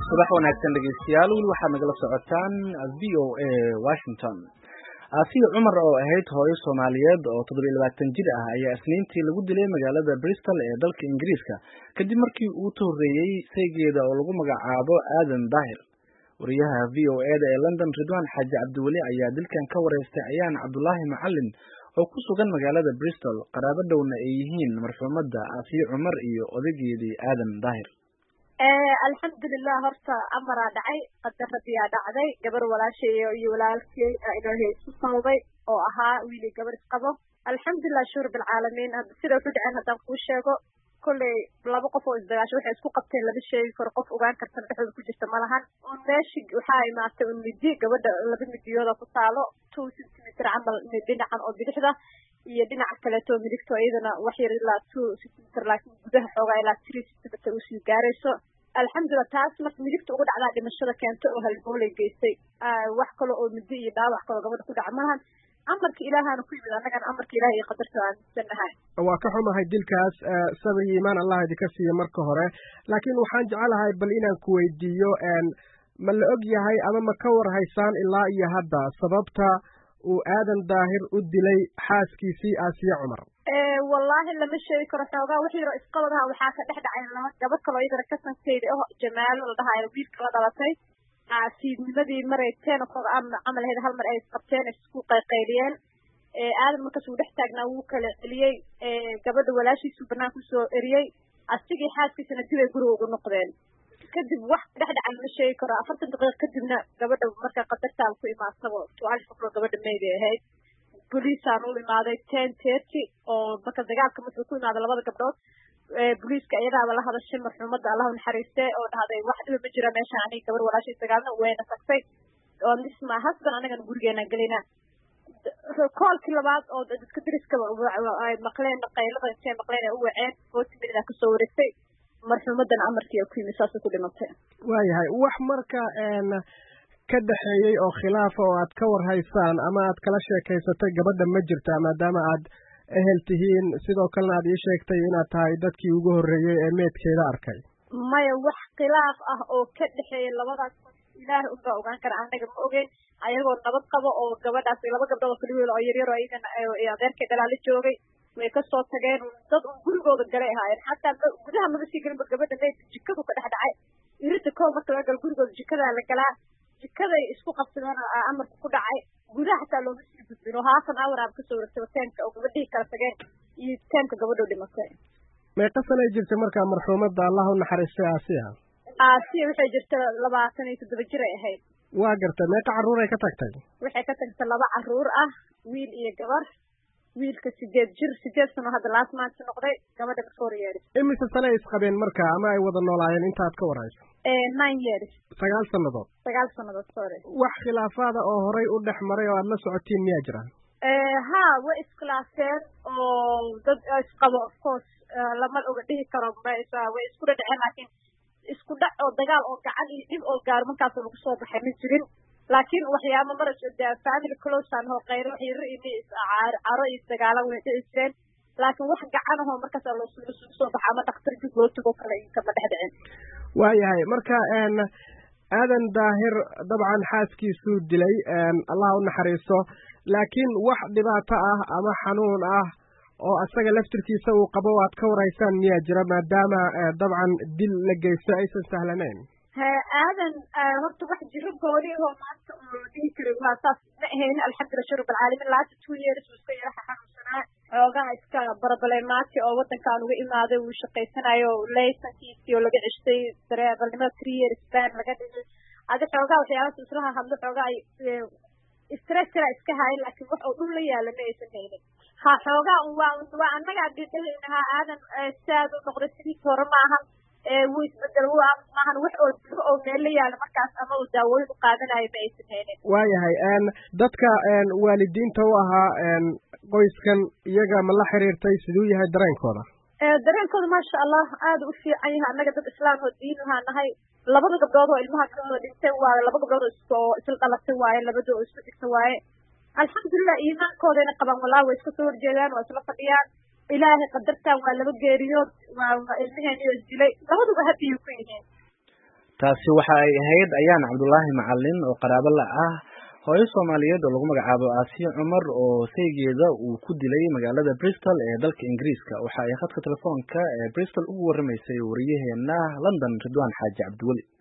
subax wanaagsan dhegeystayaal weli waxaad nagala socotaan v o a washington aasiya cumar oo ahayd hooyo soomaaliyeed oo toddobiyo labaatan jir ah ayaa isniintii lagu dilay magaalada bristol ee dalka ingiriiska kadib markii uu tohoreeyey saygeeda oo lagu magacaabo aadan daahir wariyaha v o eda ee london ridwan xaaji cabdiweli ayaa dilkan ka wareystay ayaan cabdulaahi macalin oo ku sugan magaalada bristol qaraabo dhowna ay yihiin marxuumadda aasiya cumar iyo odaygeedii aadan daahir alxamdulilah horta amaraa dhacay qadaradiyaa dhacday gabar walaashay iyo walaalkey inoohe isu sawday oo ahaa wiili gabar isqabo alxamdulilah shuur bilcaalamiin sida wuxu dhaceen haddaan kuu sheego kolley laba qof oo isdagaasho waxay isku qabteen lama sheegi karo qof ogaan kartana dhexdooda ku jirta ma lahan un meeshi waxaa imaatay un midi gabadha laba midiyooda ku taalo two centimeter camal dhinacan oo bidixda iyo dhinaca kaleeto midigto iyadana wax yar ilaa two centimeter laakiin gudaha xoogaa ilaa three centimeter usii gaarayso alxamdulilah taas marka midigta uga dhacdaa dhimashada keento oo halboolay geystay wax kale oo midi iyo dhaawac kaloo gabadha ku dhaca malahan amarka ilaahaana ku yimid annagana amarka ilaah iyo qadarta aaminsanahay waa ka xumahay dilkaas sabir iyo iimaan allah idinka siiya marka hore laakiin waxaan jecelahay bal inaan ku weydiiyo ma la og yahay ama ma ka war haysaan ilaa iyo hadda sababta uu aadan daahir u dilay xaaskiisii aasiya cumar wallaahi lama sheegi karo xoogaa wix yaro isqabadaha waxaa ka dhex dhacay laba gabad kaloo iyadana kasankeyda oh jamaalo la dhahayo wiilka la dhalatay fiidnimadii maray ten o'clock camal ahayd hal mar ay isqabteen isku qayqayliyeen aadan markaas uu dhex taagnaa wuu kala celiyey gabadha walaashiisuu banaanka usoo eriyey asigii xaaskiisana dib ay guriga ugu noqdeen kadib wax dhex dhacan lama sheegi karo afartan daqiiqa kadibna gabadha marka qadartaan ku imaatabo tuaali qoflo gabadha mayday ahayd boliisaan u imaaday ten thirty oo marka dagaalka markuu ku imaada labada gabdhood boliiska iyadaaba la hadashay marxuumadda allahu naxariiste oo dhahday wax dhiba ma jira meesha aniga gabar walaashay dagaalna wayna tagtay oo nisma hasban anagana gurigeena gelina koolkii labaad oo dadka dariskaba ay maqleen qaylada intay maqleen ay u waceen forty minute kasoo wareegtay marxuumadan amarkii ku yimid saasay ku dhimatay waayahay wax marka ka dhexeeyey oo khilaafa oo aad ka war haysaan ama aad kala sheekaysatay gabadha ma jirta maadaama aad ehel tihiin sidoo kalena aad ii sheegtay inaad tahay dadkii ugu horreeyey ee meedkeeda arkay maya wax khilaaf ah oo ka dhexeeyay labadaas ilaahay unbaa ogaan kara anaga ma ogeyn ayagoo nabad qabo oo gabadhaas laba gabdhood oo kaligood oo yaryar oo iyagana adeerkay dhalaala joogay way kasoo tageen dad un gurigooda galay ahaayeen xataa gudaha maba sii gelinba gabadha meydka jikadu ka dhex dhacay irita koo marka laga galo gurigooda jikadaa la galaa jikaday isku qabsadeen amarka ku dhacay gudaha xataa looma sii gudbin oo haafan hour aaba kasoo wareegtay teenka oo gabadhihii kala tageen iyo teemka gabadhoo dhimatay meeqa sanay jirtay markaa marxuumadda allah u naxariistay aasiya aasiya waxay jirta labaatan iyo toddoba jir ay ahayd waa gartay meeqa carruur ay ka tagtay waxay ka tagtay laba carruur ah wiil iyo gabar wiilka sideed jir sideed sano hadda last month noqday gabadha four years imise sane ay isqabeen marka ama ay wada noolaayeen intaad ka warhayso nine years sagaal sannadood sagaal sannadood sorry wax khilaafaada oo horay u dhex maray oo aad la socotiin miyaa jira ha way iskhilaafeen oo dad isqabo of course lama oga dhihi karo way isku dhadhaceen laakiin isku dhac oo dagaal oo gacan iyo dhib oo gaaro markaas lagu soo baxay ma jirin laakiin waxyaaba mara family closean oo qayro wax yaro iyo caro iyo dagaala way dhici jireen laakiin wax gacan ahoo markaas loosugu soo baxa ama dhakhtar dib loo tago kale kama dhex dhicin waayahay marka aadan daahir dabcan xaaskiisuu dilay allah u naxariisto laakiin wax dhibaato ah ama xanuun ah oo asaga laftirkiisa uu qabo o aad ka warhaysaan miyaa jira maadaama dabcan dil la geysto aysan sahlanayn aadan horta wax jiro gooni oo maanta oo dhihi kara waa saas ma ahayn alxamdulillah shurub alcaalamin laata two years uu iska yaraha xanuunsanaa xoogaha iska barabalemaati oo wadankan uga imaaday uu shaqaysanayo laysankiisii oo laga ceshtay dareebalnimada three years ban laga dhigay adi xoogaha waxyaabaas islaha hadlo xoogaa stressra iska hayan laakiin wax oo dhul la yaala ma aysan haynin ha xoogaa waa waa annagaa dhidhahaynahaa aadan saad u noqday sidiisi hore maahan wuu isbedel maahan wax oo diro oo meel la yaala markaas ama uu daawooyin u qaadanayo ma aysan haynin waayahay dadka waalidiinta u ahaa qoyskan iyaga ma la xiriirtay siduu yahay dareenkooda dareenkooda maasha allah aada u fiican yahay annaga dad islaam oo diin ahaa nahay labada gabdhood oo ilmaha kalooda dhinteen waaye laba gabdhood oo isla dhalatay waaye labada oo isku dhigta waaye alxamdulilah iimaankoodayna qabaan wallahi way iska soo horjeedaan waa isla fadhiyaan ilaahay qadartan waa laba geeriyood waa ilmaheen iyo isdilay labaduba habiyu ku yihiin taasi waxa ay ahayd ayaan cabdulaahi macalin oo qaraabo la ah hooyo soomaaliyeed oo lagu magacaabo aasiya cumar oo saygeeda uu ku dilay magaalada bristol ee dalka ingiriiska waxa ay khadka telefoonka ee bristol ugu waramaysay wariyaheena london ridwaan xaaji cabdiweli